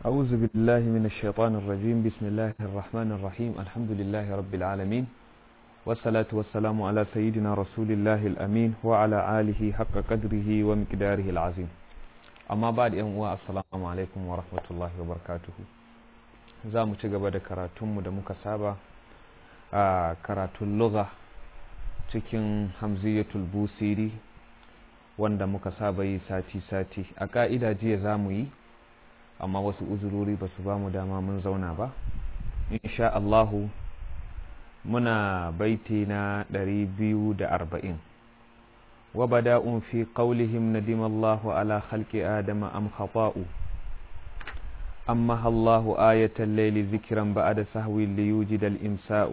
أعوذ بالله من الشيطان الرجيم بسم الله الرحمن الرحيم الحمد لله رب العالمين والصلاة والسلام على سيدنا رسول الله الأمين وعلى آله حق قدره ومقداره العظيم أما بعد يوم السلام عليكم ورحمة الله وبركاته za mu ci gaba da karatunmu da muka saba a karatun lugha cikin hamziyatul busiri wanda muka saba yi sati-sati a ƙa'ida jiya za mu yi amma wasu uzurori ba su ba mu dama mun zauna ba insha Allahu muna baiti na ɗari biyu da arba'in wa bada'un fi qawlihim nadimallahu ala khalqi adama am khata'u أمها الله آية الليل ذكرا بعد سهو ليوجد الإمساء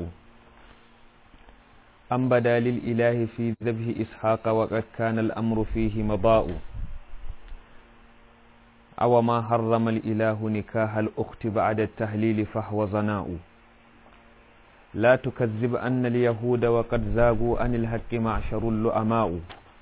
أم بدا للإله في ذبه إسحاق وقد كان الأمر فيه مضاء أو ما حرم الإله نكاح الأخت بعد التهليل فهو زناء لا تكذب أن اليهود وقد زاغوا عن الحق معشر اللؤماء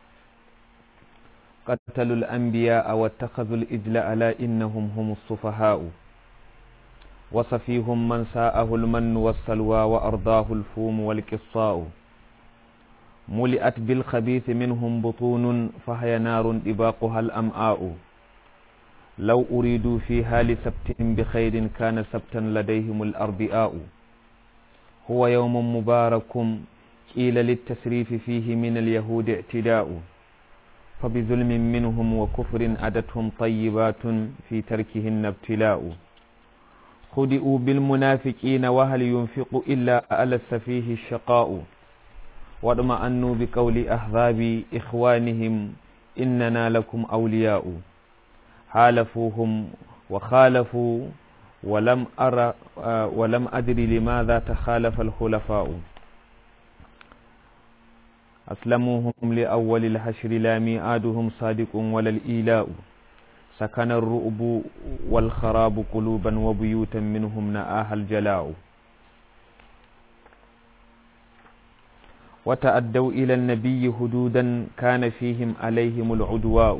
قتلوا الأنبياء واتخذوا الإجل ألا إنهم هم الصفهاء وصفيهم من ساءه المن والسلوى وأرضاه الفوم والقصاء ملئت بالخبيث منهم بطون فهي نار إباقها الأمعاء لو أريدوا فيها لسبت بخير كان سبتا لديهم الأربئاء هو يوم مبارك قيل للتسريف فيه من اليهود اعتداء فبظلم منهم وكفر أدتهم طيبات في تركهن ابتلاء خدئوا بالمنافقين وهل ينفق إلا ألس فيه الشقاء واطمأنوا بقول أحباب إخوانهم إننا لكم أولياء حالفوهم وخالفوا ولم أرى ولم أدري لماذا تخالف الخلفاء أسلموهم لأول الحشر لا ميعادهم صادق ولا الإيلاء سكن الرؤب والخراب قلوبا وبيوتا منهم نآها الجلاء وتأدوا إلى النبي هدودا كان فيهم عليهم العدواء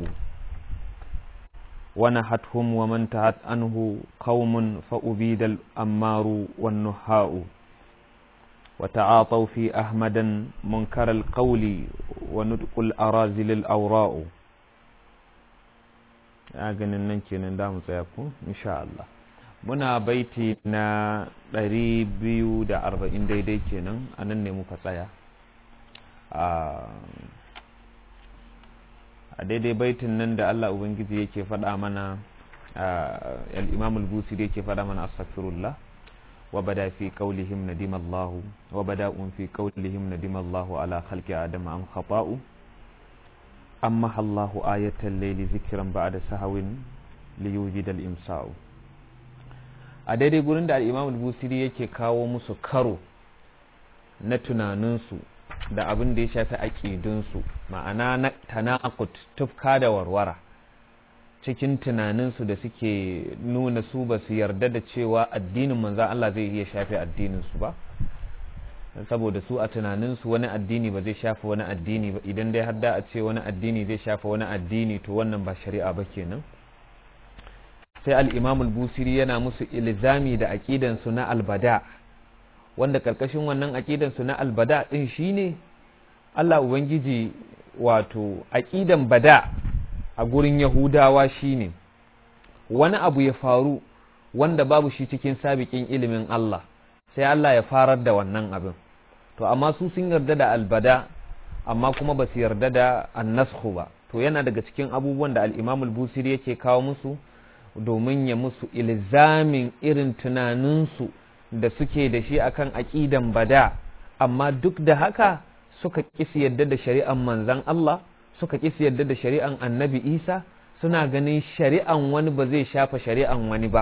ونحتهم ومن تعت عنه قوم فأبيد الأمار والنهاء وتعاطوا في أحمدا منكر القول ونطق الأرازل الأوراء ganin nan kenan da mu tsaya ku insha Allah muna baiti na ɗari biyu da arba'in daidai kenan a nan ne muka tsaya a daidai baitin nan da Allah Ubangiji yake faɗa mana al-imam al-busiri yake faɗa mana astaghfirullah وبدا في قولهم ندم الله وبدا في قولهم ندم الله على خلق آدم أم خطاء أمها الله آية الليل ذكرا بعد سهو ليوجد الإمساء a daidai gurin da al'imam busiri yake kawo musu karo na tunaninsu da abin da ya shafi aƙidunsu ma'ana na tanakut tufka da warwara cikin tunaninsu da suke nuna su ba su yarda da cewa addinin manzan Allah zai iya shafe addininsu ba saboda su a tunaninsu wani addini ba zai shafe wani addini ba idan dai har da a ce wani addini zai shafe wani addini to wannan ba shari'a ba kenan sai al-imam al-busiri yana musu ilzami da aqidansu na albada wanda karkashin wannan aqidansu na albada din shine Allah ubangiji wato aqidan bada a gurin Yahudawa shine wani abu ya faru wanda babu shi cikin sabiƙin ilimin Allah sai Allah ya farar da wannan abin to amma su sun yarda da albada amma kuma ba su yarda da annashu ba to yana daga cikin abubuwan da al-Imam al-Busiri yake kawo musu domin ya musu ilzamin irin tunaninsu da suke da shi akan aqidan bada amma duk da haka suka kisi yadda da shari'an manzon Allah suka ƙi su yarda da shari'an annabi isa suna ganin shari'an wani ba zai shafa shari'an wani ba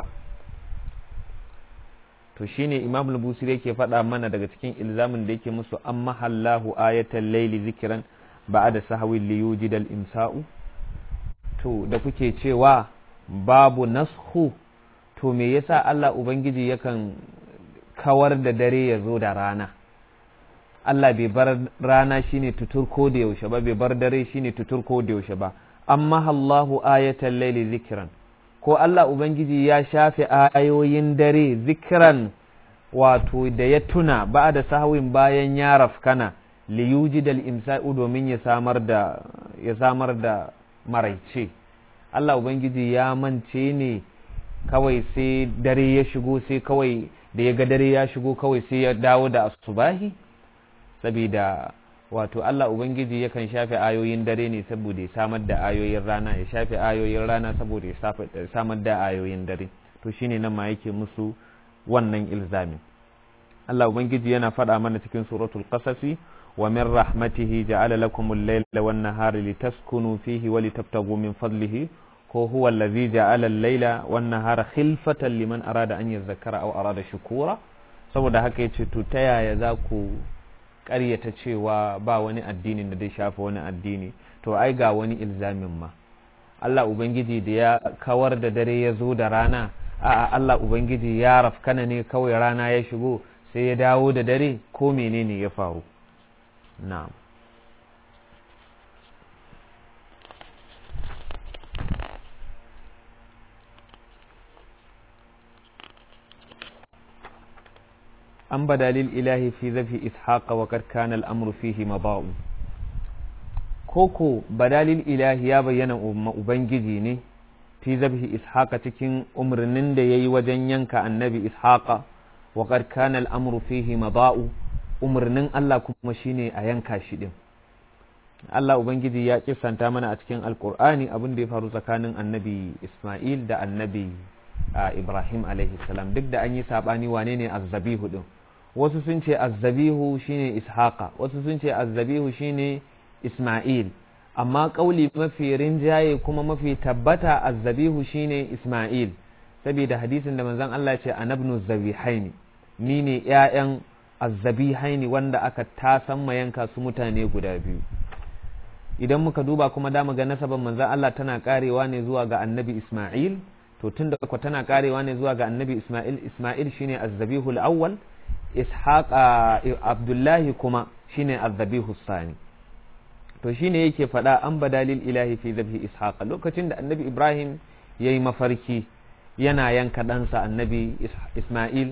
to shine imam al-busiri yake faɗa mana daga cikin ilzamin da yake musu an mahallahu ayatan laili zikiran ba'da sahwin li yujid al-imsa'u to da kuke cewa babu nashu to me yasa Allah ubangiji yakan kawar da dare ya zo da rana Allah bai bar rana shine tutur ko da yaushe ba bai bar dare shine tutur ko da yaushe ba amma Allahu ayatan laili zikran ko Allah ubangiji ya shafe ayoyin dare zikiran wato da ya tuna ba da sahwin bayan ya rafkana liyuji da imsa'u domin ya samar da ya samar da maraice Allah ubangiji ya mance ne kawai sai dare ya shigo sai kawai da ya ga dare ya shigo kawai sai ya dawo da asubahi saboda wato Allah ubangiji yakan shafe ayoyin dare ne saboda ya samar da ayoyin rana ya shafe ayoyin rana saboda ya samar da ayoyin dare to shine nan ma yake musu wannan ilzamin Allah ubangiji yana faɗa mana cikin suratul qasasi wa min rahmatihi ja'ala lakum al-layla wan nahara litaskunu fihi wa litabtaghu min fadlihi ko huwa allazi ja'ala al-layla wan nahara khilfatan liman arada an yadhakkara aw arada shukura saboda haka yace to ta yaya za ku ƙaryata cewa ba wani addinin da zai shafa wani addini to ai ga wani ilzamin ma Allah ubangiji da ya kawar da dare ya zo da rana a'a Allah ubangiji ya rafkana ne kawai rana ya shigo sai ya dawo da dare ko menene ya faru na'am an badalil ilahi fi zafi ishaqa wa kad kana al'amru fihi maba'u koko badalil ilahi ya bayyana ubangiji ne fi zafi ishaqa cikin umarnin da yayi wajen yanka annabi ishaqa wa kad kana al'amru fihi maba'u umarnin Allah kuma shine a yanka shi din Allah ubangiji ya kisanta mana a cikin alkur'ani abin da ya faru tsakanin annabi Isma'il da annabi Ibrahim alaihi salam duk da an yi sabani wane ne azzabihu din wasu sun ce azzabihu shine ishaqa wasu sun ce azzabihu shine isma'il amma kauli mafi rinjaye kuma mafi tabbata azzabihu shine isma'il saboda hadisin da manzon Allah ya ce anabnu zabihaini ni ne ƴaƴan azzabihaini wanda aka tasan mayanka su mutane guda biyu idan muka duba kuma da ga nasaban manzon Allah tana karewa ne zuwa ga annabi isma'il to tunda ko tana karewa ne zuwa ga annabi isma'il isma'il shine azzabihul awwal ishaq abdullahi kuma shine azzabihu sani to shine yake faɗa an badalil ilahi fi zabhi ishaq lokacin da annabi ibrahim yayi mafarki yana yanka ɗansa annabi isma'il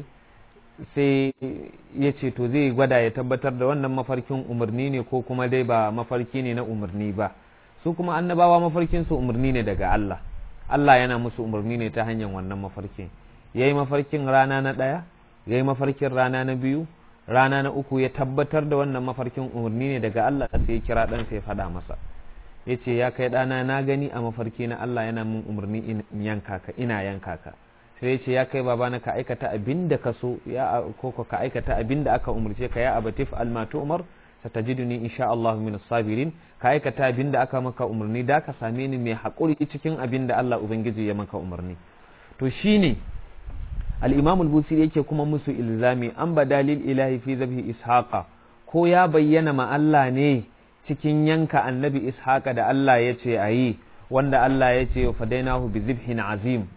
sai ya ce to zai gwada ya tabbatar da wannan mafarkin umarni ne ko kuma dai ba mafarki ne na umarni ba su kuma annabawa mafarkin su umarni ne daga Allah Allah yana musu umarni ne ta hanyar wannan mafarkin yayi mafarkin rana na ɗaya ya yi mafarkin rana na biyu rana na uku ya tabbatar da wannan mafarkin umarni ne daga Allah sai ya kira ɗansa ya faɗa masa ya ce ya kai ɗana na gani a mafarki na Allah yana min umarni in yanka ka ina yanka ka sai ya ce ya kai babana ka aikata abin da ka so ya ko ka aikata abin da aka umarce ka ya abatif almatu umar satajiduni insha Allah min sabirin ka aikata abin da aka maka umarni da ka same ni mai haƙuri cikin abin da Allah ubangiji ya maka umarni to shine al'imam al-busiri yake kuma musu ilzami an badalil ilahi fi zabi ishaqa ko ya bayyana ma Allah ne cikin yanka annabi ishaqa da Allah ya ce a yi wanda Allah ya ce fadainahu bi zibhin azim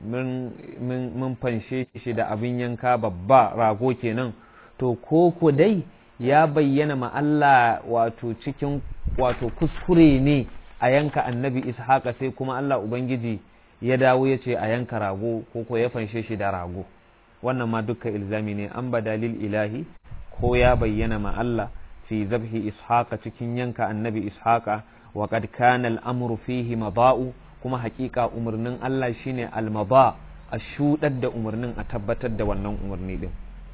mun fanshe shi da abin yanka babba rago kenan to ko ko dai ya bayyana ma Allah wato cikin wato kuskure ne a yanka annabi ishaqa sai kuma Allah ubangiji ya dawo ya ce a yanka rago ko ko ya fanshe shi da rago wannan ma dukkan ilzami ne an badalil ilahi ko ya bayyana ma Allah fi zabhi ishaqa cikin yanka annabi ishaqa wa qad kana al-amru fihi mada'u kuma hakika umarnin Allah shine al-mada a shudar da umarnin a tabbatar da wannan umarni din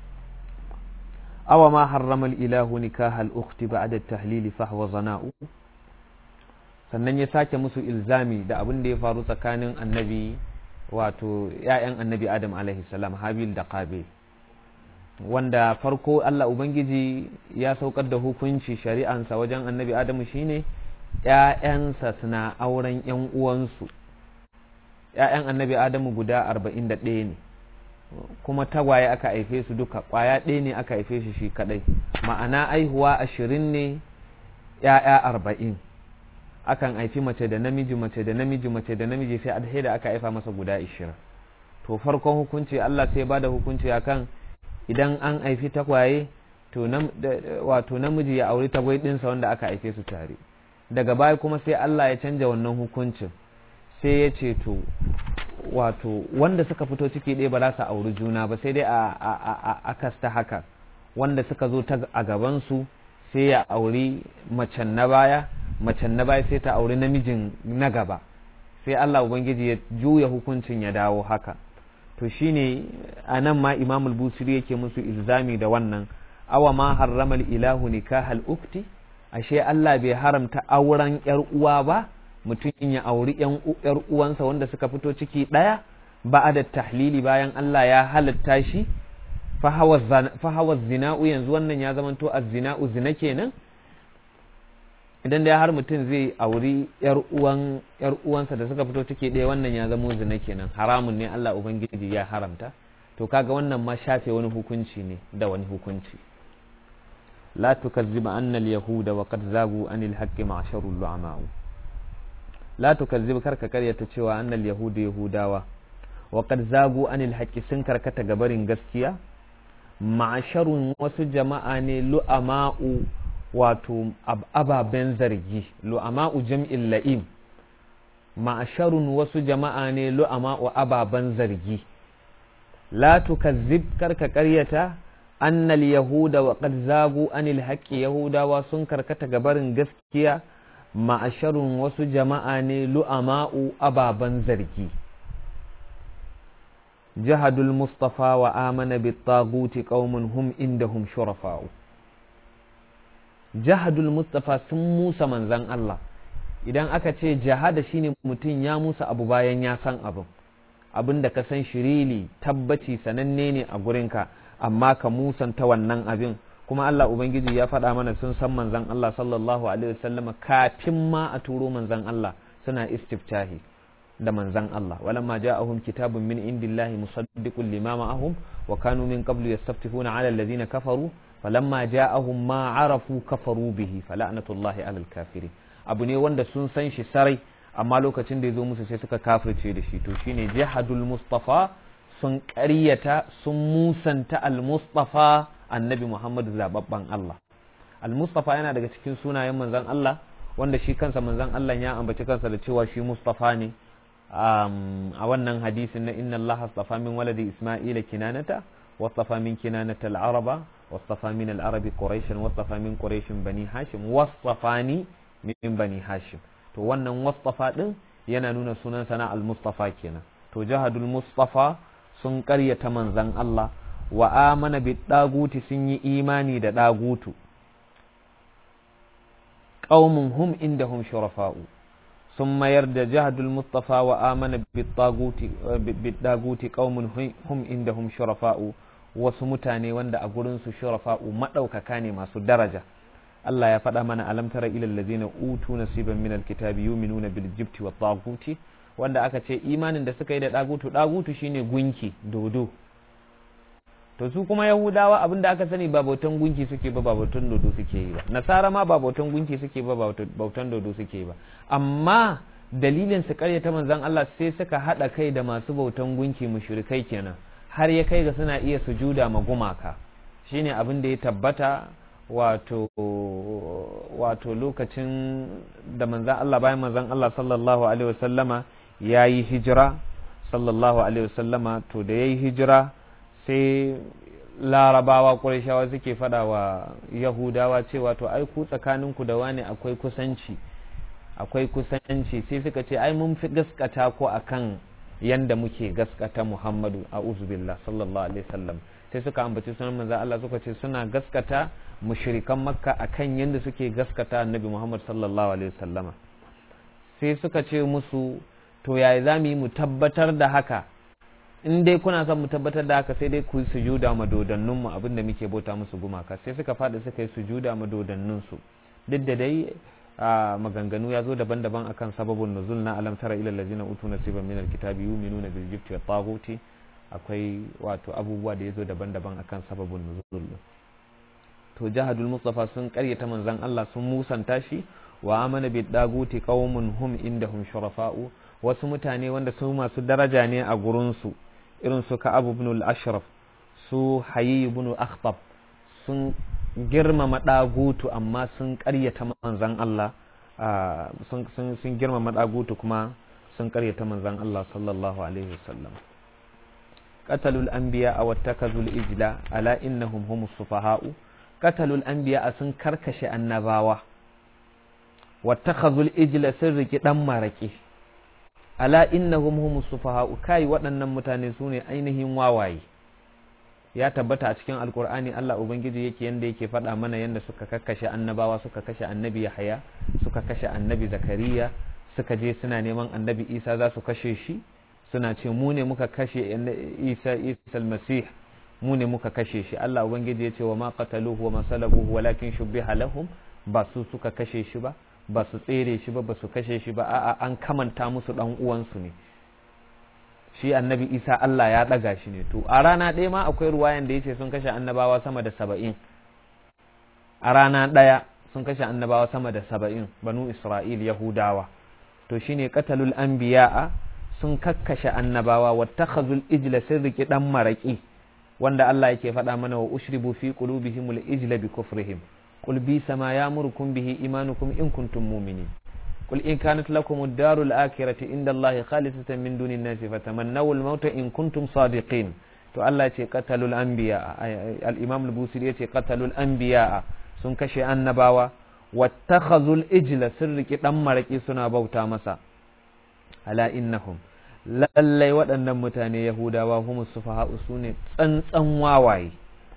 awa ma harrama al-ilahu nikaha al-ukhti ba'da at-tahlil fa huwa zana'u sannan ya sake musu ilzami da abin da ya faru tsakanin annabi wato ‘ya'yan annabi Adam salam Habil da Qabil wanda farko Allah Ubangiji ya saukar da hukunci shari'ansa wajen annabi Adamu shine ‘ya'yansa suna auren ‘yan uwansu ‘ya'yan annabi Adamu guda arba'in da ɗaya ne kuma tagwaye aka haife su duka ƙwaya ɗaya ne aka haife shi shi kaɗai ma'ana aihuwa ashirin ne ‘ya'ya arba'in akan haifi mace da namiji mace da namiji mace da namiji sai adhe da aka haifa masa guda ishirin to farkon hukunci Allah sai ba da hukunci akan idan an haifi takwaye to wato namiji ya auri tagwai ɗinsa wanda aka haife su tare daga baya kuma sai Allah ya canja wannan hukuncin sai ya ce to wato wanda suka fito ciki ɗaya ba za su auri juna ba sai dai a akasta haka wanda suka zo ta a gabansu sai ya auri macen na baya macen na baya sai ta auri namijin na gaba sai Allah Ubangiji ya juya hukuncin ya dawo haka to shine a nan ma imamul busiri yake musu ilzami da wannan awa ma harramal ilahu nikahal ukti ashe Allah bai haramta auren yar uwa ba mutum ya auri yar uwansa wanda suka fito ciki ɗaya ba da tahlili bayan Allah ya halatta shi fahawa zina'u yanzu wannan ya zamanto a zina'u zina kenan idan da har mutum zai auri yar uwan yar uwansa da suka fito ciki ɗaya wannan ya zamo zina kenan haramun ne Allah ubangiji ya haramta to kaga wannan ma shafe wani hukunci ne da wani hukunci la tukazziba anna al-yahuda wa qad zagu anil haqqi ma'sharul lu'ama'u la tukazzib karka karyata cewa annal yahudu yahudawa wa qad zagu anil haqqi sun karkata gabarin gaskiya ma'asharun wasu jama'a ne lu'ama'u wato ababen zargi lu'ama'u jam'in la'im ma'asharun wasu jama'a ne lu'ama'u ababen zargi la tukazzib karka karyata annal yahuda wa qad zagu anil haqqi yahudawa sun karkata gabarin gaskiya ma'asharun wasu jama'a ne lu'ama'u ababen zargi jahadul mustafa wa amana bi taguti qaumun hum indahum shurafa'u jahadul mustafa sun musa manzan Allah idan aka ce jahada shine mutum ya musa abu bayan ya san abin abin da ka san shirili tabbaci sananne ne a gurinka amma ka musanta wannan abin kuma Allah Ubangiji ya faɗa mana sun san manzan Allah sallallahu alaihi wasallama kafin ma a turo manzan Allah suna istiftahi da manzan Allah walamma ja'ahum kitabun min indillahi musaddiqun lima ma'ahum wa kanu min qablu yastaftihuna 'ala alladhina kafaru falamma ja'ahum ma 'arafu kafaru bihi fala'natullahi 'alal kafirin abu ne wanda sun san shi sarai amma lokacin da ya zo musu sai suka kafirce da shi to shine jihadul mustafa sun ƙaryata sun musanta al-mustafa annabi Muhammadu zababban Allah al-mustafa yana daga cikin sunayen manzon Allah wanda shi kansa manzon Allah ya ambaci kansa da cewa shi mustafa ne a wannan hadisin na inna Allah astafa min waladi Isma'ila kinanata wastafa min kinanata al-araba wastafa min al-arabi quraishan wastafa min quraishin bani hashim wastafani min bani hashim to wannan wastafa din yana nuna sunan sana al-mustafa kenan to jahadul mustafa sun ƙaryata manzon Allah wa amana bi daguti sun yi imani da dagutu qaumun hum indahum shurafa'u sun mayar da jahadul mustafa wa amana bi daguti bi daguti qaumun hum indahum shurafa'u wasu mutane wanda a gurin su shurafa'u madaukaka ne masu daraja Allah ya faɗa mana alam tara ilal ladzina utu nasiban minal kitabi yu'minuna bil jibti wat taguti wanda aka ce imanin da suka yi da dagutu dagutu shine gunki dodo to su kuma yahudawa abin da aka sani ba bautan gunki suke ba ba bautan dodo suke yi ba nasara ma ba bautan gunki suke ba ba bautan dodo suke yi ba amma dalilin su karyata manzon Allah sai suka hada kai da masu bautan gunki mushrikai kenan har ya kai ga suna iya sujuda ma gumaka shine abin da ya tabbata wato wato lokacin da manzon Allah bayan manzon Allah sallallahu alaihi wasallama yayi hijira sallallahu alaihi wasallama to da yayi hijira sai larabawa ƙurashawa suke faɗa wa yahudawa cewa to ai ku tsakaninku da wani akwai kusanci akwai kusanci sai suka ce ai mun fi gaskata ko akan yanda muke gaskata muhammadu a uzubillah sallallahu alaihi wasallam sai suka ambaci sunan manzo Allah suka ce suna gaskata mushrikan makka akan yanda suke gaskata annabi muhammad sallallahu alaihi wasallama sai suka ce musu to yaya za mu yi mu tabbatar da haka in dai kuna son mu tabbatar da haka sai dai ku yi sujuda ma dodannin mu abinda muke bauta musu gumaka sai suka faɗi suka yi sujuda ma dodannin su duk da dai maganganu ya zo daban-daban akan sababun nuzul na alam tara ila allazina utu nasiban min alkitabi yu'minuna bil jibti wat taghuti akwai wato abubuwa da ya zo daban-daban akan sababun nuzul to jahadul mustafa sun karyata manzon Allah sun musanta shi wa amana bid daguti qaumun hum indahum shurafa'u wasu mutane wanda su masu daraja ne a gurinsu irin su ka'ab ibn al-ashraf su hayy ibn akhtab sun girmama dagutu amma sun ƙaryata manzon Allah sun sun girmama dagutu kuma sun karyata manzon Allah sallallahu alaihi wasallam qatalul anbiya aw wattakazul ijla ala innahum humus sufaha'u qatalul anbiya sun karkashe annabawa wattakhazul ijla sun riki dan maraki ala innahum humus sufaha'u kai waɗannan mutane su ne ainihin wawaye ya tabbata a cikin alkur'ani Allah ubangiji yake yanda yake faɗa mana yanda suka kakkashe annabawa suka kashe annabi Yahaya suka kashe annabi Zakariya suka je suna neman annabi Isa za su kashe shi suna ce mu ne muka kashe Isa Isa al-Masih mu ne muka kashe shi Allah ubangiji ya ce wa ma qataluhu wa ma salabuhu walakin shubbiha lahum ba su suka kashe shi ba ba su tsere shi ba ba su kashe shi ba a'a an kamanta musu dan uwansu ne shi annabi isa Allah ya ɗaga shi ne to a rana ɗaya ma akwai ruwayan da ya ce sun kashe annabawa sama da saba'in a rana ɗaya sun kashe annabawa sama da saba'in banu isra'il yahudawa to shine qatalul anbiya'a sun kakkashe annabawa wattakhazul ijla sun riki dan maraki wanda Allah yake faɗa mana wa ushribu fi qulubihimul ijla bi kufrihim qul bi sama yamurukum bihi imanukum in kuntum mu'minin قل إن كانت لكم الدار الآخرة عند الله خالصة من دون الناس فتمنوا الموت إن كنتم صادقين to Allah ce qatalul anbiya al-imam al-busiri yace qatalul anbiya sun kashe annabawa wattakhazul ijla sirriki dan maraki suna bauta masa ala innahum lallai waɗannan mutane yahudawa humus sufaha sune tsantsan wawaye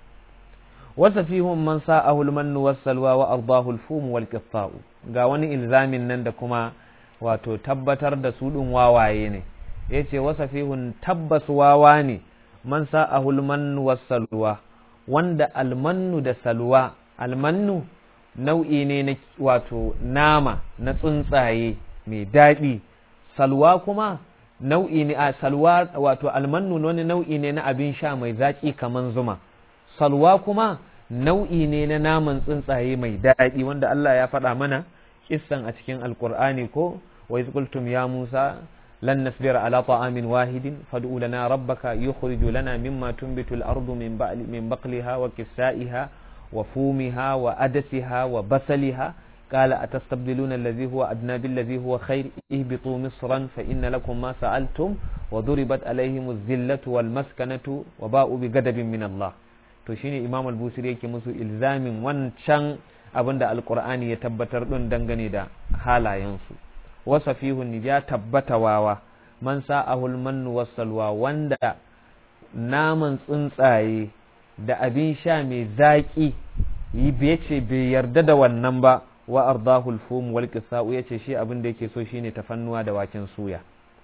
wasa fihum man sa'ahu al-mannu was-salwa wa ardahu al-fum wal-qitta'u ga wani ilzamin nan da kuma wato tabbatar da su ɗin wawaye ne ya ce wasa fihun tabbas wawa ne man sa'ahu almannu was-salwa wanda almannu da salwa almannu nau'i ne na wato nama na tsuntsaye mai daɗi salwa kuma nau'i ne a salwa wato almannu wani nau'i ne na abin sha mai zaƙi kaman zuma salwa kuma nau'i ne na naman tsuntsaye mai daɗi wanda Allah ya faɗa mana kissan a cikin alkur'ani ko wa qultum ya Musa lan nasbira ala ta'amin wahidin fad'u lana rabbaka yukhrij lana mimma tunbitu al-ardu min ba'li min baqliha wa kisaiha wa fumiha wa adasiha wa basaliha قال أتستبدلون الذي هو أدنى بالذي هو خير اهبطوا مصرا فإن لكم ما سألتم وضربت عليهم الذلة والمسكنة وباءوا بغضب من الله to shine imam al-busiri yake musu ilzamin wancan abin da alkur'ani ya tabbatar ɗin dangane da halayensu wasa fihun ya tabbata wawa man sa'ahul mannu wasalwa wanda naman tsuntsaye da abin sha mai zaƙi yi bai ce bai yarda da wannan ba wa ardahul fum wal qisa'u yace shi abin da yake so shine tafannuwa da waken suya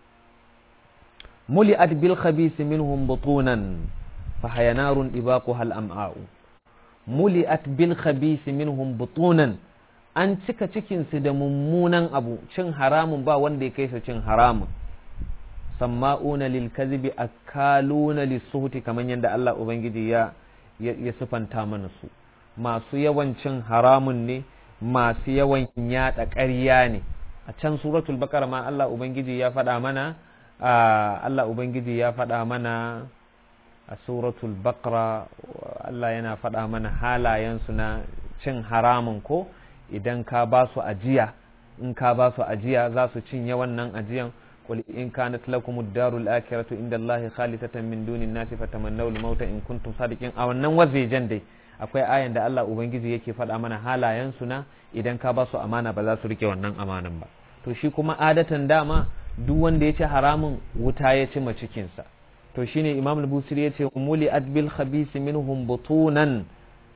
muli'at bil khabith minhum butunan فهي نار إباقها الأمعاء ملئت بالخبيث منهم بطونا an cika cikinsu da mummunan abu cin haramun ba wanda ya kai su cin haramun samma'una lil kazibi akaluna lisuhuti kamar yadda Allah ubangiji ya ya sifanta mana su masu yawan cin haramun ne masu yawan yada ƙarya ne a can suratul baqara ma Allah ubangiji ya faɗa mana Allah ubangiji ya faɗa mana a suratul baqara Allah yana faɗa mana halayensu na cin haramun ko idan ka ba su ajiya in ka ba su ajiya za su cinye wannan ajiyan qul in kanat lakum ad-darul akhiratu inda Allah khalisatan min dunin nasi fatamannaw al-mauta in kuntum sadiqin a wannan wazejen dai akwai ayan da Allah ubangiji yake faɗa mana halayensu na idan ka ba su amana ba za su rike wannan amanan ba to shi kuma adatan dama duk wanda ya ci haramun wuta ya ci cikinsa to shine imam al-busiri ya ce muli adbil khabisi minhum butunan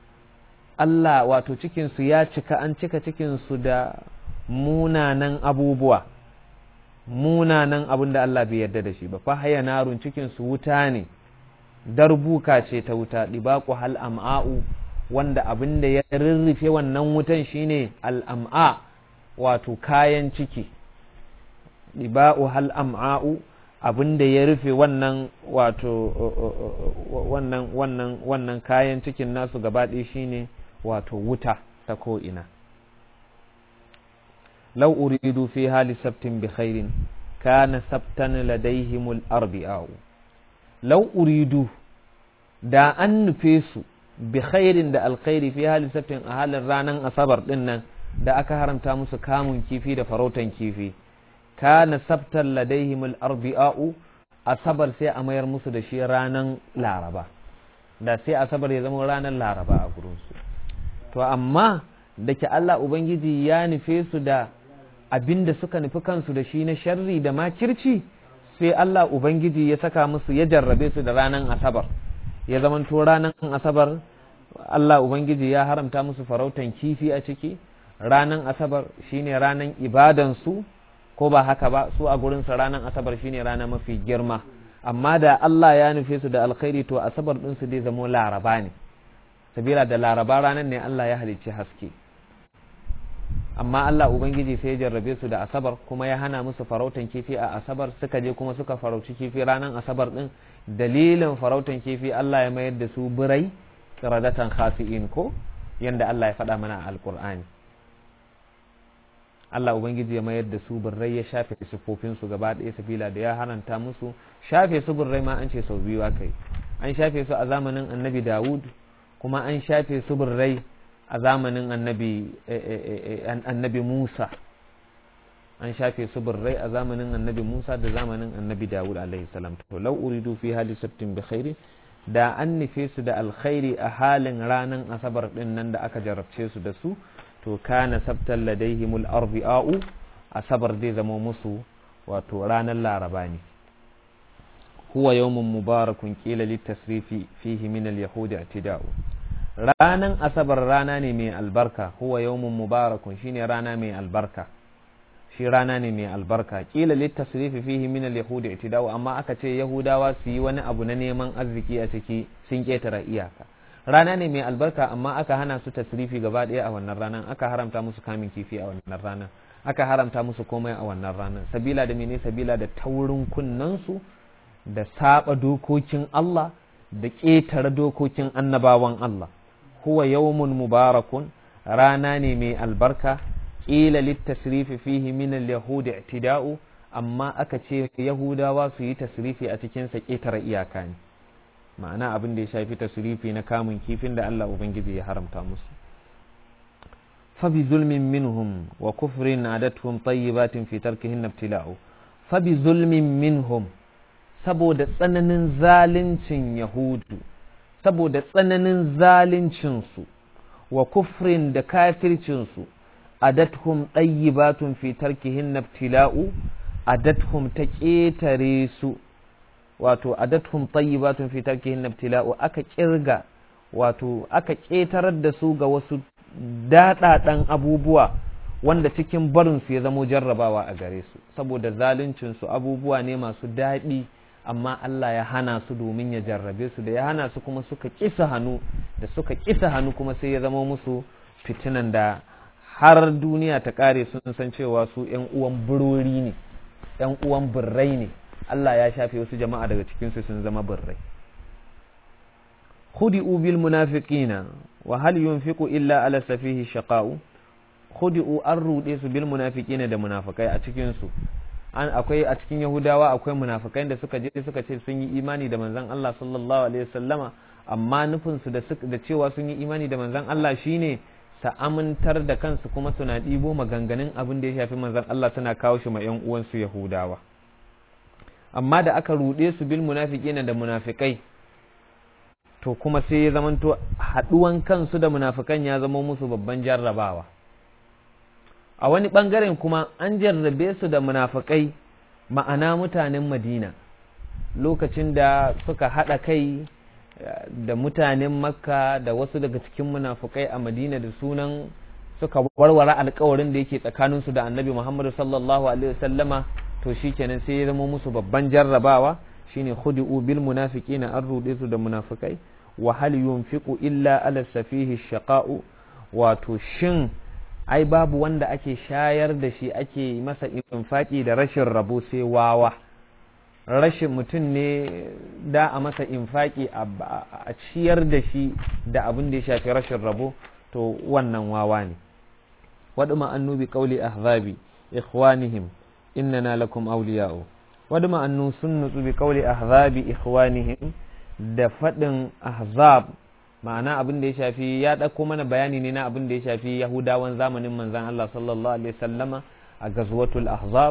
Allah wato cikinsu ya cika an cika cikinsu da munanan abubuwa munanan abin da Allah bai yarda da shi ba fa haya narun cikinsu wuta ne darbuka ce ta wuta dibaqu hal am'a'u wanda abin da ya rirrife wannan wutan shine al-am'a wato kayan ciki dibaqu hal am'a'u abin da ya rufe wannan wato wannan wannan wannan kayan cikin nasu gabaɗaya shine wato wuta ta ko'ina lau uridu fi hali sabtin bi khairin kana sabtan ladaihimul arbi'a'u lau uridu da an nufe su bi khairin da alkhairi fi hali sabtin a halin ranar asabar din nan da aka haramta musu kamun kifi da farautan kifi kana sabtan ladaihim al-arbi'a'u asabar sai a mayar musu da shi ranan laraba da sai asabar ya zama ranar laraba a gurinsu to amma da ke Allah Ubangiji ya nufe su da abin da suka nufi kansu da shi na sharri da makirci sai Allah Ubangiji ya saka musu ya jarrabe su da ranar asabar ya zamanto ranar asabar Allah Ubangiji ya haramta musu farautan kifi a ciki ranar asabar shine ranar ibadansu ko ba haka ba su a gurinsa ranar asabar shine rana mafi girma amma da Allah ya nufe su da alkhairi to asabar ɗinsu dai zamo laraba ne sabila da laraba ranar ne Allah ya halicci haske amma Allah Ubangiji sai ya jarrabe su da asabar kuma ya hana musu farautan kifi a asabar suka je kuma suka farauci kifi ranar asabar ɗin dalilin farautan kifi Allah ya mayar da su birai kiradatan khasi'in ko yanda Allah ya faɗa mana a alkur'ani Allah Ubangiji ya mayar da su birrai ya shafe siffofinsu gaba ɗaya sabila da ya haranta musu shafe su birrai ma an ce sau biyu aka yi an shafe su a zamanin annabi Dawud kuma an shafe su birrai a zamanin annabi annabi Musa an shafe su birrai a zamanin annabi Musa da zamanin annabi Dawud alaihi salam to law uridu fi hali sabtin bi khairi da an nufe su da alkhairi a halin ranan asabar din nan da aka jarabce su da su to kana sabtan ladaihimul arbi'a'u asabar zai zama musu wato ranar laraba ne huwa yawmun mubarakun qila litasrifi fihi min al-yahudi i'tida'u ranan asabar rana ne mai albarka huwa yawmun mubarakun shine rana mai albarka shi rana ne mai albarka kila litasrifi fihi min al-yahudi i'tida'u amma aka ce yahudawa su yi wani abu na neman arziki a ciki sun ketara iyaka rana ne mai albarka amma aka hana su tasrifi gaba ɗaya a wannan ranar aka haramta musu kamin kifi a wannan ranar aka haramta musu komai a wannan ranar sabila da mene sabila da taurin kunnansu da saba dokokin Allah da ƙetare dokokin annabawan Allah huwa yawmun mubarakun rana ne mai albarka ƙila littasrifi fihi min al-yahudi i'tida'u amma aka ce yahudawa su yi tasrifi a cikin sa ƙetare iyaka ne ma'ana abin da ya shafi tasrifi na kamun kifin da Allah Ubangiji ya haramta musu fabi zulmin minhum wa kufrin adatuhum tayyibatin fi tarkihin ibtila'u fabi zulmin minhum saboda tsananin zalincin yahudu saboda tsananin zalincin su wa kufrin da kafircin su adatuhum tayyibatun fi tarkihin ibtila'u adatuhum ta ƙetare su wato adathum tayyibatun fi tarkihin ibtila'u aka kirga wato aka ƙetarar da su ga wasu daɗaɗan abubuwa wanda cikin barin su ya zamo jarrabawa a gare su saboda zaluncin su abubuwa ne masu daɗi amma Allah ya hana su domin ya jarrabe su da ya hana su kuma suka kisa hannu da suka kisa hannu kuma sai ya zama musu fitinan da har duniya ta ƙare sun san cewa su ‘yan uwan burori ne ‘yan uwan birrai ne Allah ya shafe wasu jama'a daga cikinsu sun zama birrai. Khudi'u bil munafiqina wa hal yunfiqu illa ala safihi shaqa'u khudi'u an rude su bil munafiqina da munafikai a cikin su an akwai a cikin Yahudawa akwai munafikai da suka je suka ce sun yi imani da manzon Allah sallallahu alaihi wasallama amma nufin su da da cewa sun yi imani da manzon Allah shine sa amintar da kansu kuma suna ɗibo maganganun abin da ya shafi manzon Allah suna kawo shi ma 'yan uwansu Yahudawa amma da aka ruɗe su bil munafiqina da munafikai to kuma sai ya zamanto haɗuwan kansu da munafikan ya zama musu babban jarrabawa a wani ɓangaren kuma an jarrabe su da munafikai ma'ana mutanen madina lokacin da suka haɗa kai da mutanen makka da wasu daga cikin munafukai a madina da sunan suka warware alkawarin da yake tsakaninsu da annabi muhammadu sallallahu alaihi wasallama to shikenan sai ya zama musu babban jarrabawa shine khudi'u bil munafiqina an rude su da munafikai wa hal yunfiqu illa ala safihi shaqa'u wato shin ai babu wanda ake shayar da shi ake masa infaki da rashin rabo sai wawa rashin mutum ne da a masa infaki a ciyar da shi da abin da ya shafi rashin rabo to wannan wawa ne waɗu ma'annu bi ƙauli ahzabi ikhwanihim innana lakum awliya'u waɗu ma'annu sun nutsu bi ƙauli ahzabi ikhwanihim da faɗin ahzab ma'ana abin da ya shafi ya ɗauko mana bayani ne na abin da ya shafi yahudawan zamanin manzan Allah sallallahu alaihi sallama a gazwatul ahzab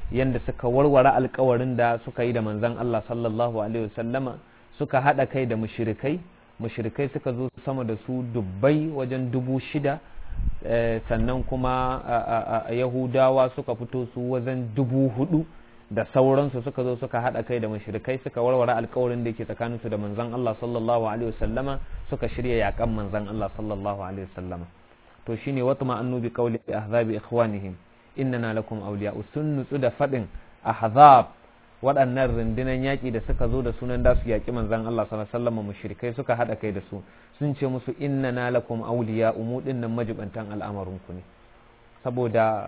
yanda suka warware alkawarin da suka yi da manzon Allah sallallahu alaihi wasallama suka haɗa kai da mushrikai mushrikai suka zo sama da su dubbai wajen dubu shida sannan kuma yahudawa suka fito su wajen dubu hudu da sauransu suka zo suka haɗa kai da mushrikai suka warware alkawarin da yake tsakaninsu da manzon Allah sallallahu alaihi wasallama suka shirya yakan manzon Allah sallallahu alaihi wasallama to shine watma annu bi qawli ahzabi ikhwanihim innana lakum awliya sun nutsu da fadin ahzab waɗannan rundunan yaƙi da suka zo da sunan da su yaƙi manzon Allah sallallahu alaihi wasallam mushrikai suka haɗa kai da su sun ce musu innana lakum awliya umudin nan majibantan al'amarin ku ne saboda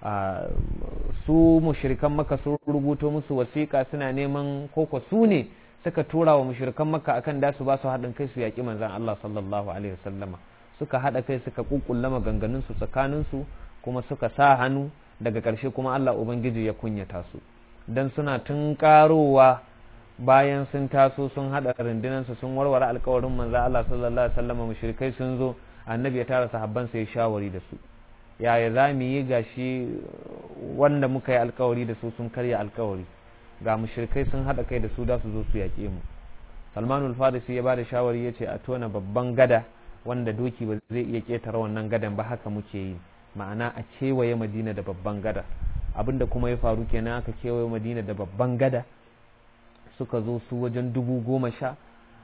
su mushrikan maka sun rubuto musu wasiƙa suna neman koko su ne suka tura wa mushrikan maka akan da su ba su haɗin kai su yaƙi manzon Allah sallallahu alaihi wasallama suka haɗa kai suka kukkulla maganganun su tsakanin su kuma suka sa hannu daga ƙarshe kuma Allah ubangiji ya kunyata su dan suna tun karowa bayan sun taso sun haɗa rundunansu sun warware alkawarin manzo Allah sallallahu alaihi wasallam mushrikai sun zo annabi ya tara sahabban sai shawari da su yaya za mu yi gashi wanda muka yi alkawari da su sun karya alkawari ga mushrikai sun haɗa kai da su da su zo su yaƙe mu salmanul farisi ya ba da shawari ya ce a tona babban gada wanda doki ba zai iya ƙetare wannan gadan ba haka muke yi ma'ana a kewaye madina da babban gada abinda kuma ya faru kenan aka kewaye madina da babban gada suka zo su wajen dubu goma sha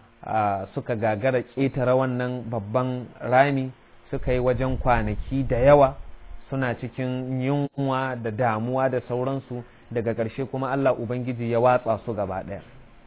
suka gagara ƙetare wannan babban rami suka yi wajen kwanaki da yawa suna cikin yunwa da damuwa da sauransu daga ƙarshe kuma Allah Ubangiji ya watsa su gaba ɗaya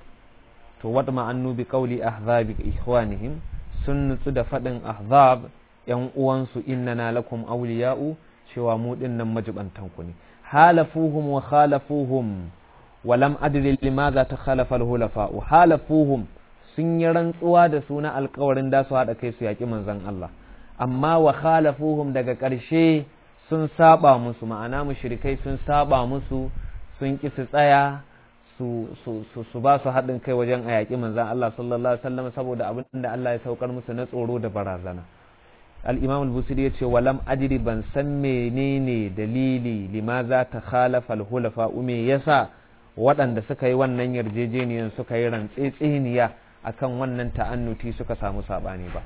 to wadda ma'annu bi ƙauli ahzabi ikhwanihim sun nutsu da faɗin ahzab ‘yan uwansu innana lakum awliya'u cewa mu ɗin nan majibantanku ne halafuhum wa khalafuhum wa lam adri limadha takhalafa al-hulafa'u halafuhum sun yi rantsuwa da suna alkawarin da su haɗa kai su yaƙi manzon Allah amma wa khalafuhum daga ƙarshe sun saba musu ma'ana mushrikai sun saba musu sun ki su tsaya su su su, su ba su haɗin kai wajen a yaƙi manzon Allah sallallahu alaihi wasallam saboda abin da Allah ya saukar musu na tsoro da barazana al-imam al-busiri yace walam adri ban san menene dalili limaza ta khalafa al-hulafa me yasa waɗanda suka yi wannan yarjejeniyar suka yi rantsetseniya akan wannan ta'annuti suka samu sabani ba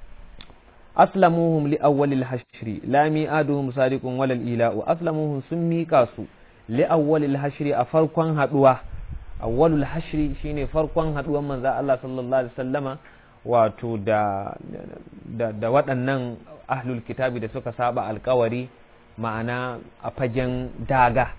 aslamuhum li awwalil hashri la mi'aduhum sadiqun walal ila'u aslamuhum sun mika su li awwalil hashri a farkon haduwa awwalul hashri shine farkon haduwan manzo Allah sallallahu alaihi wasallama wato da da, da waɗannan ahlul kitabi da suka saba alkawari ma'ana a fagen daga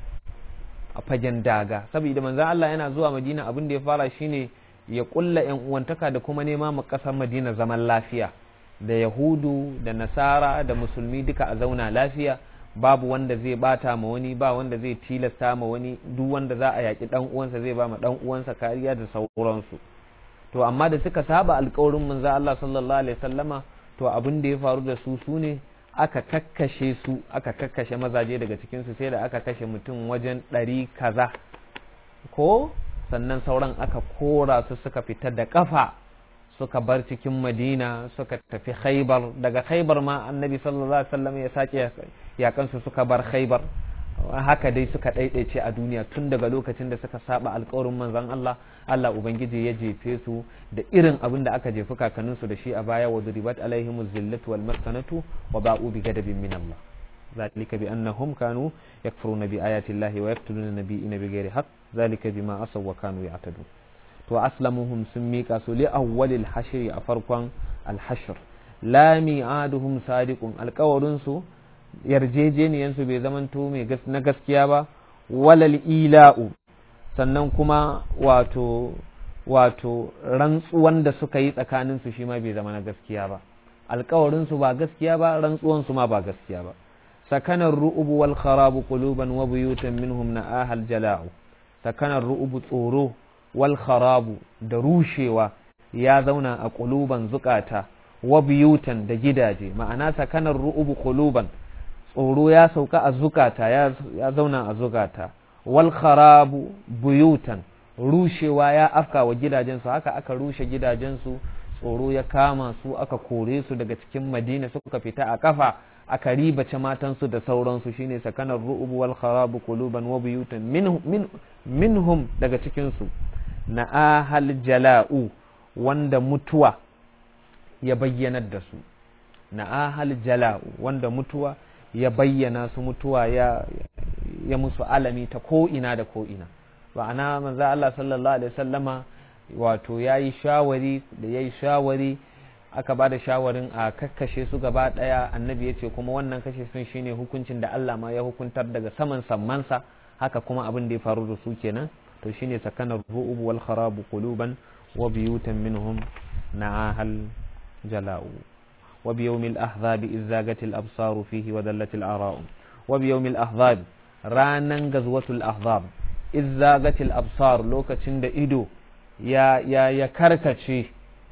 a fagen daga saboda manzo Allah yana zuwa Madina abin da ya fara shine ya kulla yan uwantaka da kuma nema ma kasar Madina zaman lafiya da Yahudu da Nasara da Musulmi duka a zauna lafiya babu wanda zai bata ma wani ba wanda zai tilasta ma wani duk wanda za a yaki dan uwansa zai ba ma dan uwansa kariya da sauransu to amma da suka saba alƙawarin manzo Allah sallallahu alaihi wasallama to abin da ya faru da su sune aka kakkashe su aka kakkashe mazaje daga cikin su sai da aka kashe mutum wajen ɗari kaza ko sannan sauran aka kora su suka fita da kafa suka bar cikin madina suka tafi khaibar daga khaibar ma annabi sallallahu alaihi wasallam ya sake yakansu suka bar khaibar haka dai suka ɗaiɗaice a duniya tun daga lokacin da suka saba alkawarin manzon Allah Allah ubangiji ya jefe su da irin abin da aka jefi kakanninsu da shi a baya wa duribat alaihimuz zillatu wal maskanatu wa ba'u bi gadabin min Allah ذلك بأنهم كانوا يكفرون بآيات الله ويقتلون النبيين بغير حق ذلك بما عصوا وكانوا يعتدون وأسلمهم سميك لأول الحشر أفرقا الحشر لا ميعادهم صادق القورنسو yarjejeniyansu bai zamanto mai na gaskiya ba walal ila'u sannan kuma wato wato rantsuwan da suka yi tsakaninsu shi ma bai zama na gaskiya ba alkawarinsu ba gaskiya ba rantsuwansu ma ba gaskiya ba sakanar ru'ubu wal kharabu quluban wa buyutan minhum na ahal jala'u sakanar ru'ubu tsoro wal kharabu da rushewa ya zauna a quluban zukata wa buyutan da gidaje ma'ana sakanar ru'ubu quluban tsoro ya sauka a zukata ya zauna a zukata wal kharabu buyutan rushewa ya afka wa gidajensu haka aka rushe gidajensu tsoro ya kama su aka kore su daga cikin madina suka fita a kafa aka ribace matansu da sauransu shine sakanar ru'ub wal kharabu quluban wa buyutan min minhum daga cikin su na ahal jala'u wanda mutuwa ya bayyanar da su na ahal jala'u wanda mutuwa ya bayyana su mutuwa ya ya musu alami ta ko ina da ko ina ma'ana manzo Allah sallallahu alaihi wasallama wato yayi shawari da yayi shawari aka ba da shawarin a kakkashe su gaba daya annabi ya ce kuma wannan kashe sun shine hukuncin da Allah ma ya hukuntar daga saman sammansa haka kuma abin da ya faru da su kenan to shine sakanar ru'ub wal kharabu quluban wa biyutan minhum na'ahal jala'u wa bi yawmil ahzab iz zagatil absaru fihi wa dallatil ara'u wa bi yawmil ahzab ranan gazwatul ahzab iz zagatil absar lokacin da ido ya ya ya karkace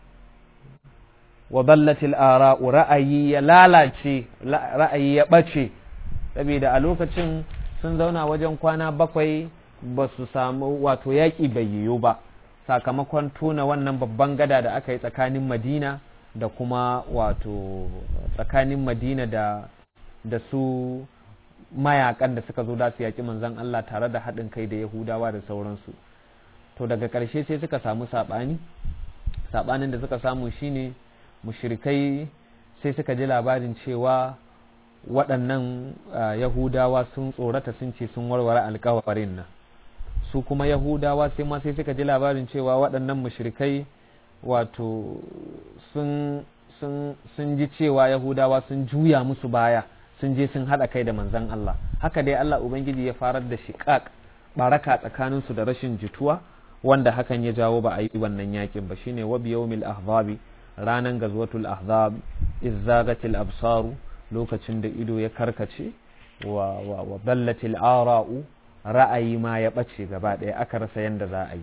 wa ballatil ara'u ra'ayi ya lalace ra'ayi ya ɓace saboda a lokacin sun zauna wajen kwana bakwai ba su samu wato yaƙi bai yiwu ba sakamakon tona wannan babban gada da aka yi tsakanin madina da kuma wato tsakanin madina da da su mayakan da suka zo da su yaƙi manzon Allah tare da haɗin kai da yahudawa da sauransu to daga ƙarshe sai suka samu saɓani saɓanin da suka samu shine mushrikai sai suka ji labarin cewa waɗannan yahudawa sun tsorata sun ce sun warware alkawarin nan su kuma yahudawa sai ma sai suka ji labarin cewa waɗannan mushrikai wato sun sun ji cewa yahudawa sun juya musu baya sun je sun haɗa kai da manzon Allah haka dai Allah ubangiji ya farar da shiƙaƙ baraka tsakaninsu da rashin jituwa wanda hakan ya jawo ba a yi wannan yakin ba shine wa biyawmil ahzabi ranan gazwatul ahzab izzagatil absaru lokacin da ido ya karkace wa wa wa ballatil ara'u ra'ayi ma ya bace gaba ɗaya aka rasa yanda za a yi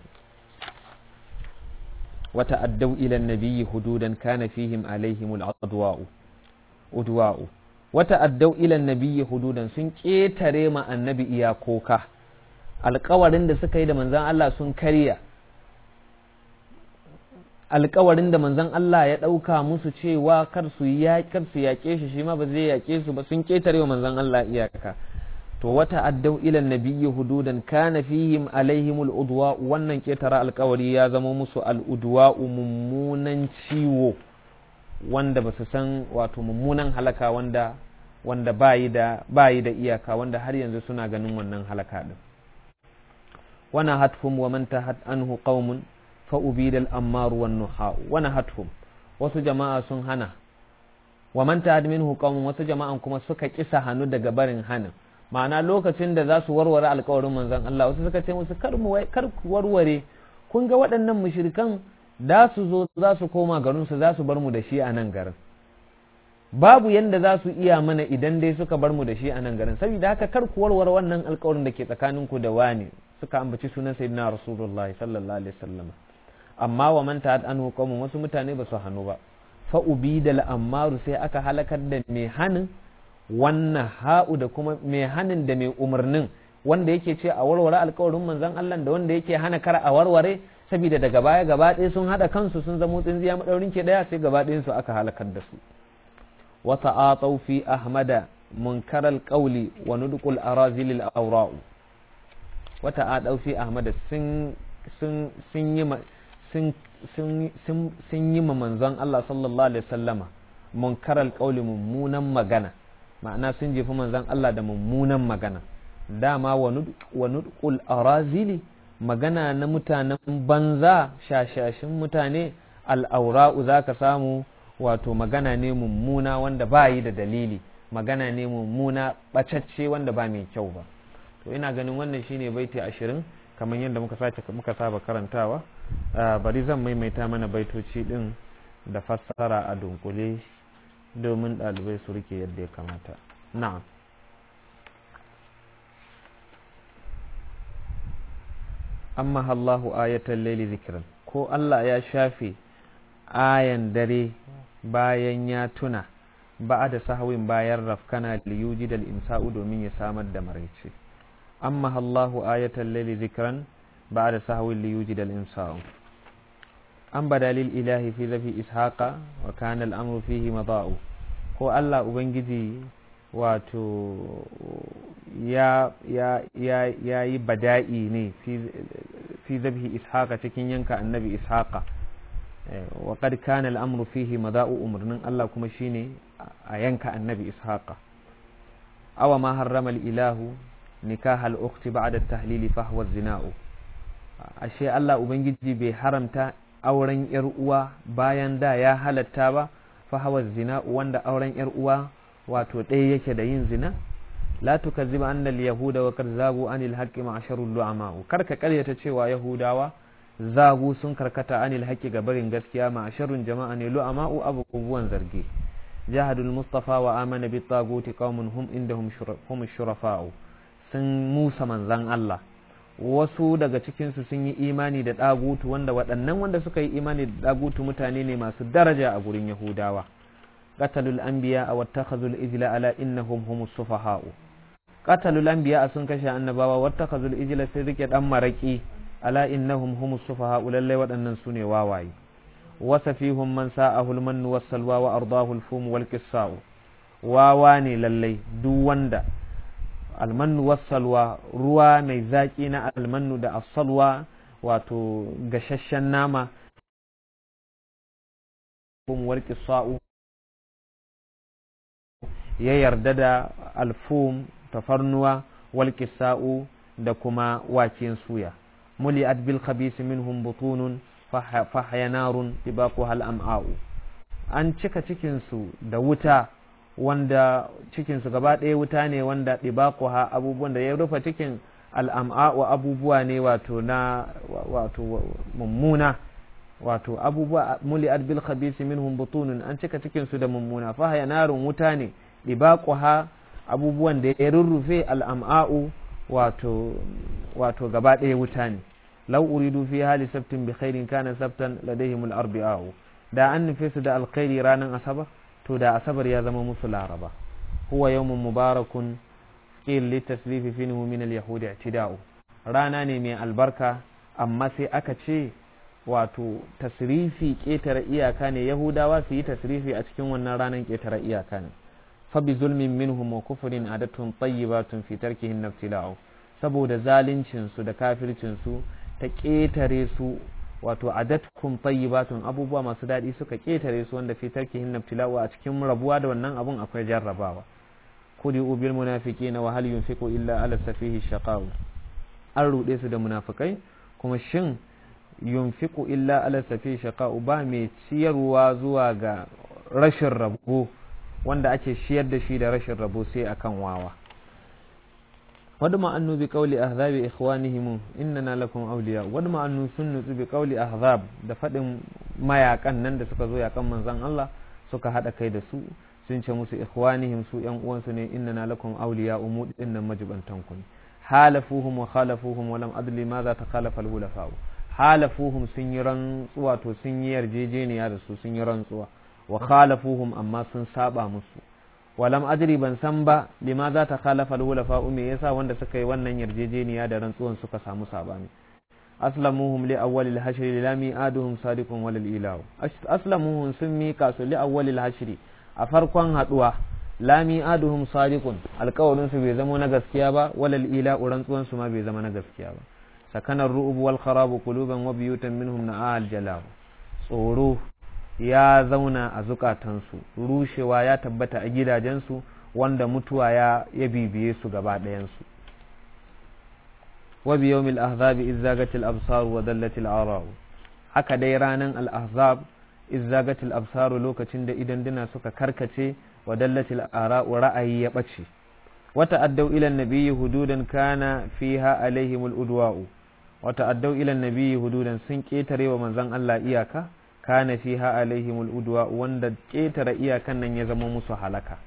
wata addau ila nabiyyi hududan kana fihim alaihimul adwa'u udwa'u wata addau ila nabiyyi hududan sun ketare ma annabi iyakoka alƙawarin da suka yi da manzon Allah sun karya alkawarin da manzon Allah ya ɗauka musu cewa kar su kar su yaƙe shi shi ma ba zai yaƙe su ba sun ƙetare wa manzon Allah iyaka to wata addau ila nabiyyi hududan kana fihim alaihim al'udwa wannan ƙetare alkawari ya zama musu al'udwa mummunan ciwo wanda ba su san wato mummunan halaka wanda wanda bayi da bayi da iyaka wanda har yanzu suna ganin wannan halaka din wana hatfum wa man tahat anhu qaumun fa'ubidal ammaru wan nuha'u wani hathum wasu jama'a sun hana wa man ta'ad minhu qaumun wasu jama'an kuma suka kisa hannu daga barin hanin ma'ana lokacin da za su warware alƙawarin manzon Allah wasu suka ce musu kar mu kar ku warware kun ga waɗannan mushrikan da su zo za su koma garin su za su bar mu da shi a nan garin babu yanda za su iya mana idan dai suka bar mu da shi a nan garin saboda haka kar ku warware wannan alƙawarin da ke tsakaninku da wani suka ambaci sunan sayyidina rasulullahi sallallahu alaihi wasallam amma wa man ta'ad anhu qaumun wasu mutane ba su hannu ba fa ubidal ammaru sai aka halakar da mai hanin wannan ha'u da kuma mai hanin da mai umarnin wanda yake ce a warware alkawarin manzon Allah da wanda yake hana kar a warware saboda daga baya gaba ɗaya sun haɗa kansu sun zamo tsinziya madaurin ke daya sai gaba ɗayan su aka halakar da su wa ta'atau fi ahmada munkaral qawli wa nudqul arazil al awra'u wa ta'atau fi ahmada sun sun sun yi sun yi ma manzon Allah sallallahu alaihi wasallama munkaral qawli mummunan magana ma'ana sun jefi manzon Allah da mummunan magana dama wa nudqul arazili magana na mutanen banza shashashin mutane al'aura'u za ka samu wato magana ne mummuna wanda ba yi da dalili magana ne mummuna ɓacacce wanda ba mai kyau ba to ina ganin wannan shine baiti ashirin kamar yadda muka sace muka saba karantawa bari zan maimaita mana baitoci din da fassara a dunkule domin ɗalibai su rike yadda ya kamata na'am amma Allahu ayatan laili zikiran ko Allah ya shafe ayan dare bayan ya tuna ba da sahawin bayan rafkana liyuji da insa'u domin ya samar da maraice amma Allahu ayatan laili zikiran ba da sahawin liyuji da insa'u an badalil ilahi fi zafi ishaqa wa kana al'amru fihi mada'u ko Allah ubangiji wato ya yi bada'i ne fi zabhi ishaqa cikin yanka annabi ishaqa wa qad kana al'amru fihi mada'u umarnin Allah kuma shine a yanka annabi ishaqa awa ma harrama ilahu nikah al-ukhti ba'da at-tahlil fa huwa zina'u ashe Allah ubangiji bai haramta auren yar uwa bayan da ya halatta ba fa huwa zina'u wanda auren yar uwa wato ɗaya yake da yin zina la tukazziba anna al-yahuda wa qad zagu anil haqqi ma'sharul lu'ama'u karka karyata cewa yahudawa zagu sun karkata anil haqqi ga barin gaskiya ma'sharun jama'a ne lu'ama'u abubuwan zargi jahadul mustafa wa amana bi taguti qaumun hum indahum hum shurafa'u sun musa manzan Allah wasu daga cikinsu sun yi imani da ɗagutu wanda waɗannan wanda suka yi imani da ɗagutu mutane ne masu daraja a gurin yahudawa qatalul anbiya wa takhazul ijla ala innahum humus sufaha'u qatalul anbiya sun kashe annabawa wa takhazul ijla sai rike dan maraki ala innahum humus sufaha'u lalle waɗannan sune wawaye wasa fihum man sa'ahu al-mann was-salwa wa ardahu al-fum wal qissa'u wawa ne lalle duk wanda almannu wassalwa ruwa mai zaƙi na almannu da asalwa wato gashashen nama kumwar sa'u ya yarda da alfum tafarnuwa wal sa'u da kuma waken suya muli bil khabisi minhum butunun fahyanarun tibaquha al am'a'u an cika cikinsu da wuta wanda cikinsu gaba ɗaya wuta ne wanda ɗibakuha abubuwan da ya rufe cikin al'am'a'u abubuwa ne wato na wato mummuna wato abubuwa muli bil khabisi minhum butunun an cika cikinsu da mummuna fa haya narun wuta ne ɗibakuha abubuwan da ya rurrufe al'am'a'u wato wato gaba ɗaya wuta ne law uridu fi hali sabtin bi khairin kana sabtan ladaihimul arbi'a'u da an nufe su da alkhairi ranar asabar to da asabar ya zama musu laraba huwa yawmun mubarakun qil li tasrifi finhu min al yahud i'tida'u rana ne mai albarka amma sai aka ce wato tasrifi ketare iyaka ne yahudawa su yi tasrifi a cikin wannan ranar ketare iyaka ne fa bi zulmin minhum wa kufrin adatun tayyibatun fi tarkihin naftila'u saboda zalincin su da kafircin su ta ketare su wato adatkum tayyibatun abubuwa masu daɗi suka ƙetare su wanda fi tarkihin nabtila'u a cikin rabuwa da wannan abun akwai jarrabawa kudi ubil munafiqina wa hal yunfiqu illa ala safihi shaqa'u an ruɗe su da munafikai kuma shin yunfiqu illa ala safihi shaqa'u ba mai ciyarwa zuwa ga rashin rabo wanda ake shiyar da shi da rashin rabo sai akan wawa wadma annu bi qawli ahzabi ikhwanihim innana lakum awliya wadma annu sun nutsu bi qawli ahzab da fadin mayakan nan da suka zo yakan manzon Allah suka hada kai da su sun ce musu ikhwanihim su yan uwansu ne innana lakum awliya umu dinnan majibantan ku halafuhum wa khalafuhum wa lam adli ma za ta khalafa al hulafa halafuhum sun yi rantsuwa to sun yi yarjejeniya da su sun yi rantsuwa wa khalafuhum amma sun saba musu walam adri ban san ba lima za ta khalafa al-hulafa me yasa wanda suka yi wannan yarjejeniya da rantsuwan suka samu sabani aslamuhum li awwal al-hashr la mi'aduhum sadiqun wal ilahu aslamuhum sun mika su li awwal al-hashr a farkon haduwa la mi'aduhum sadiqun alƙawarin su bai zama na gaskiya ba wal ilahu rantsuwan su ma bai zama na gaskiya ba sakanar ru'ub wal kharab quluban wa biyutan minhum na'al jalal tsoro ya zauna a zukatansu rushewa ya tabbata a gidajensu wanda mutuwa ya ya bibiye su gaba ɗayansu wa bi yawmil ahzabi izzagatil absar wa dallatil arau haka dai ranan al ahzab izzagatil absar lokacin da idan dina suka karkace wa dallatil arau ra'ayi ya bace wata addau ila nabiyyi hududan kana fiha alaihimul udwa'u wata addau ila nabiyyi hududan sun ketare wa manzon Allah iyaka kana fiha alaihimul udwa wanda ƙetare iyakan nan ya zama musu halaka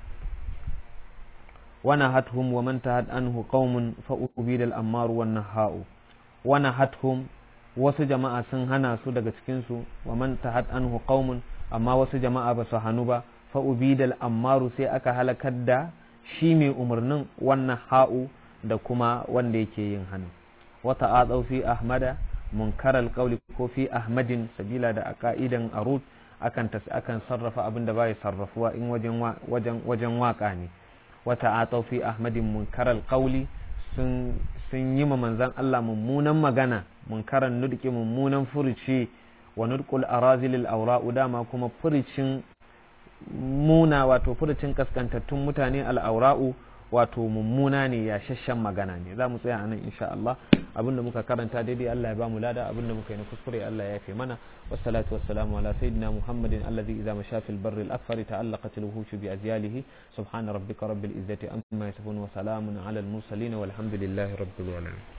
wana hathum wa man tahad anhu qaumun fa ubida al ammar wan nahau wana hathum wasu jama'a sun hana su daga cikin su wa man tahad anhu qaumun amma wasu jama'a ba su hanu ba fa ubida al ammaru sai aka halakar da shi mai umarnin wannan ha'u da kuma wanda yake yin hannu wata a fi ahmada munkarar kauli ko fi ahmadin sabila da a ka'idan arut akan akan sarrafa abin da bai sarrafuwa in wajen wajen wajen waka ne wa ta'atau fi ahmadin munkaral qawli sun sun yi ma manzan Allah mummunan magana munkaran nudki mummunan furuci wa nudqul arazilil awra'u dama kuma furucin muna wato furucin kaskantattun mutane al'aura'u wato mummuna ne ya shashen magana ne za mu tsaya a nan insha Allah abinda muka karanta daidai Allah ya ba mu lada abinda muka yi na kuskure Allah ya yafe mana wassalatu wassalamu ala sayyidina muhammadin alladhi idza masha fil barri al akfari ta'allaqat al wuhush bi azyalihi subhana rabbika rabbil izzati amma yasifun wa salamun ala al mursalin walhamdulillahi rabbil alamin